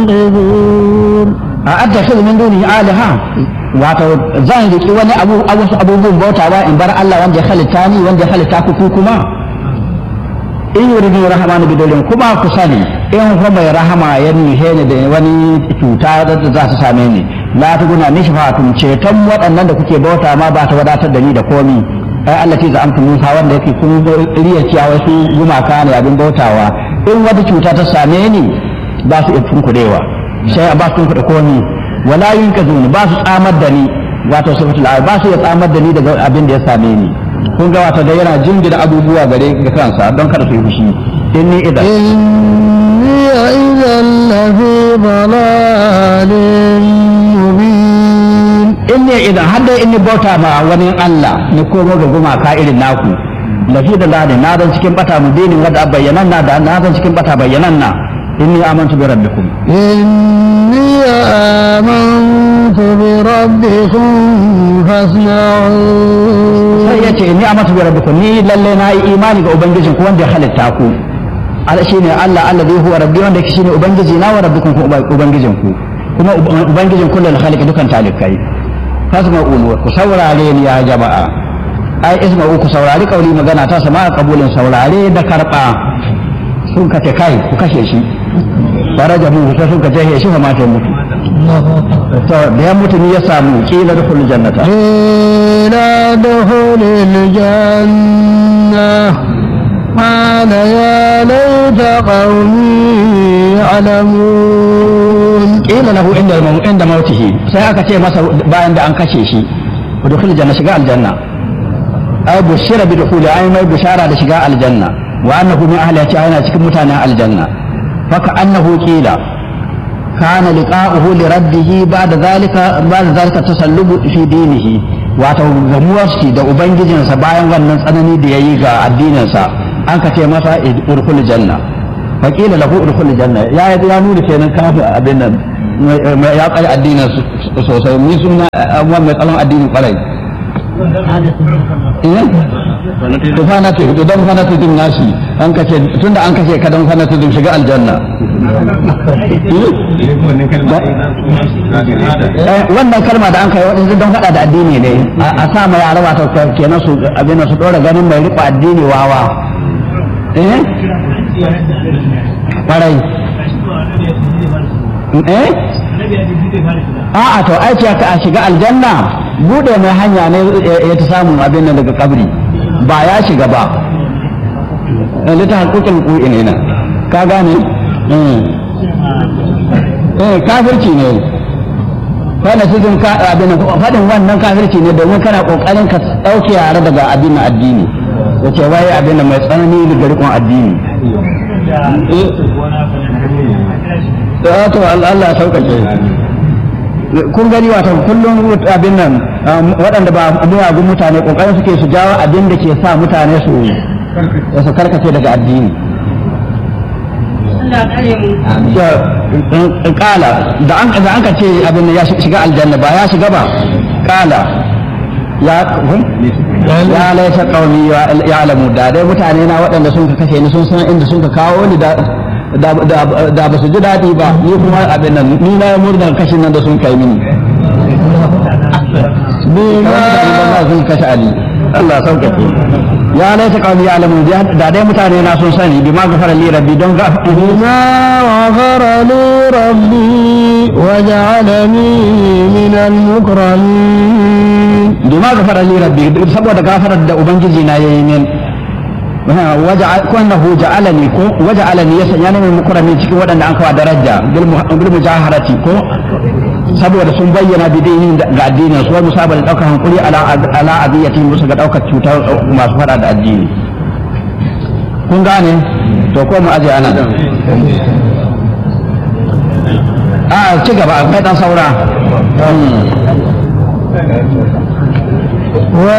a attakhidhu min dunihi alaha wato zan riki wani abu wasu abubuwan bautawa in bar Allah wanda ya halitta ni wanda ya halitta ku kuma in yuridu rahmanu bidolin kuma ku sani in fa mai rahama ya nihe ni da wani cuta da za ta same ni la ta guna ni shafatun ceton waɗannan da kuke bauta ma ba ta wadatar da ni da komi ai Allah ce za amtu Musa wanda yake kun riya ciyawa su gumaka ne abin bautawa in wata cuta ta same ni ba su iya tunkuɗewa sai ba su tunkuɗe komi wala yunkazuni ba su tsamar da ni wato sifatul ba su iya tsamar da ni daga abin da ya same ni kun ga wato da yana jingina abubuwa gare ga kansa don kada su yi fushi inni idan إني إذا لفي ضلال مبين inni idan har dai inni bauta ma wani Allah ni komo ga gumaka irin naku lafi da ladi na zan cikin bata mubinin wadda bayyanan na da na zan cikin bata bayyanan na inni amantu bi rabbikum إني آمنت بربكم فاسمعون sai ya ce inni amantu bi rabbikum ni lalle na yi imani ga ubangijin ku wanda ya halitta ku Allah shine Allah alladhi huwa rabbi wanda yake shine ubangiji na wa rabbikum ku ubangijin ku kuma ubangijin kullul khaliq dukan talikai fasma'un ku saurare ni ya jama'a ai isma'u ku saurari kauli magana ta sama kabulin saurare da karba sun kace kai ku kashe shi faraja mu sai sun kace shi fa mata mutu to da ya mutu ni ya samu kila da kullu jannata قيل ادخل الجنة قال يا ليت قومي يعلمون kila lahu inda inda mautihi sai aka ce masa bayan da an kashe shi udkhul janna shiga aljanna ay bushira bi dukhuli ay mai bushara da shiga aljanna wa annahu min ahli ta yana cikin mutanen aljanna faka annahu qila kana liqa'uhu li rabbih ba'da zalika ba'da zalika tasallubu fi dinihi wato gamuwar shi da ubangijinsa bayan wannan tsanani da yayi ga addininsa an ka ce masa udkhul janna faƙila lahu udkhul janna ya ya nuna kenan kafin abin nan ya tsare addinin sosai ni suna amma mai tsaron addinin kwarai eh to fa na ce to dan fa na ce din nashi an kace tunda an kace ka dan fa na ce din shiga aljanna Eh, wannan kalma da an kai waɗansu don faɗa da addini ne a sa ma yara wato kenan su abin nan su ɗora ganin mai riƙo addini wawa eh kwarai eh a'a to ai ce ka a shiga aljanna bude mai hanya ne ya ta samun abin nan daga kabri ba ya shiga ba lita hakukin ku'in ina ka gane eh kafirci ne fada cikin abin fadin wannan kafirci ne domin kana kokarin ka dauke yare daga abin addini yace wai abin mai tsanani da rikon addini da to Allah ya sauƙaƙe kun gani wata kullum abin nan waɗanda ba miyagun mutane ƙoƙarin suke su jawo abin da ke sa mutane su su karkace daga addini kala da an da an ka ce abin ya shiga aljanna ba ya shiga ba kala ya ya laisa qaumi ya alamu da dai mutane na waɗanda sun ka kashe ni sun san inda sun ka kawo ni da da ba su ji daɗi ba ni kuma abin nan ni na murnar kashin nan da sun kai mini ni ma sun kashe ali Allah sauƙaƙe ya laita qawmi ya'lamu da dai mutane na sun sani bima gafara li rabbi don ga بما غفر لي ربي وجعلني من المكرمين bima gafara li rabbi saboda gafarar da ubangiji na yayi min kunnahu ja'alani ko waja'alani ya sanya min mukarrami cikin waɗanda an kawo daraja bil mujaharati ko saboda sun bayyana bidinin ga addinin su wani musaba da ɗaukar hankuri ala ala aziyatin musu ga ɗaukar cutar masu faɗa da addini kun gane to ko mu aje ana a ci gaba akwai ɗan saura